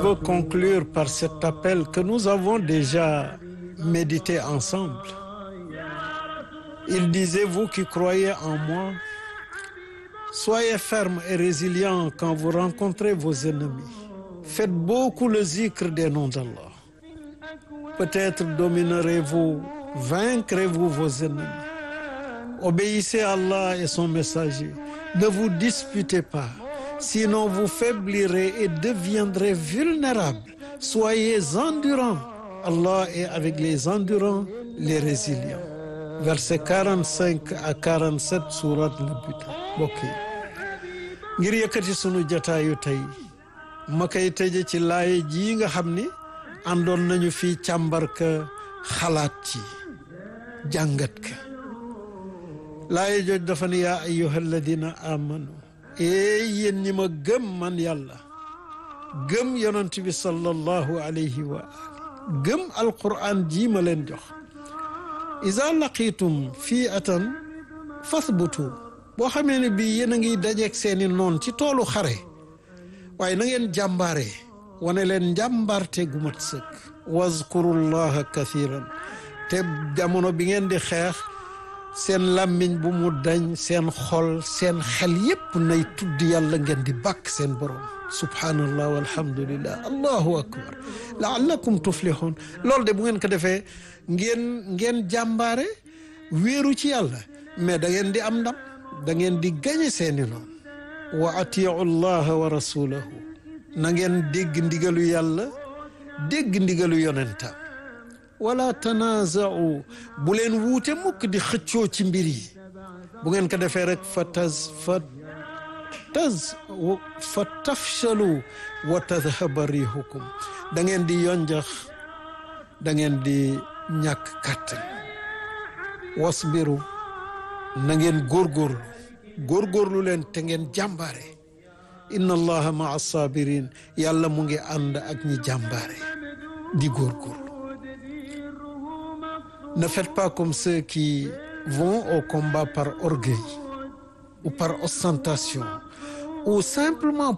veux conclure par cet appel que nous avons déjà médité ensemble. Il disait, vous qui croyez en moi, soyez fermes et résilients quand vous rencontrez vos ennemis. Faites beaucoup le zikr des noms d'Allah. Peut-être dominerez-vous, vaincrez-vous vos ennemis. Obéissez à Allah et son messager. Ne vous disputez pas, sinon vous faiblirez et deviendrez vulnérables. Soyez endurants. Allah est avec les endurants, les résilients. Versets 45 à 47 surat al-Buta mbokk yi ngir yëkkati sunu jataayu tey ma koy tëje ci laaye jii nga xam ni àndoon nañu fii càmbar ka xalaat ci jàngat ka laaye jooj dafa ne yaa ayyuha alladina amanu ee yéen ñi ma gëm man yàlla gëm yonent bi sallallahu alayhi wa ali gëm alquran jii ma leen jox iza laqitum fii atan fasbutu boo xamee ne bii yéen a ngi dajeeg seeni noon ci toolu xare waaye na ngeen jàmbaare wane leen njàmbarte gu mat sëkk wazkurullaha kathiran te jamono bi ngeen di xeex seen làmmiñ bu mu dañ seen xol seen xel yépp nay tudd yàlla ngeen di bàkk seen borom subhanallah walhamdulillah allahu akbar laallakum tuflihun loolu de bu ngeen ko defee ngeen ngeen jàmbaare wéeru ci yàlla mais da ngeen di am ndam da ngeen di gañe seeni noonu wa atiu llaha wa rasulahu na ngeen dégg ndigalu yàlla dégg ndigalu yonentam wala tanaazau bu leen wuute mukk di xëccoo ci mbir yi bu ngeen ko defee rek fa taz fa taz fa tafshalu wa tadhaba rihukum da ngeen di yonjax da ngeen di ñàkk kàttan wasbiru na ngeen góorgóorlu góorgóorlu leen te ngeen jàmbaare inna allaha maa sabirin yàlla mu ngi ànd ak ñi jàmbaare di góorgóorlu ne faites pas comme ceux qui vont au combat par orgueil ou par ostentation ou simplement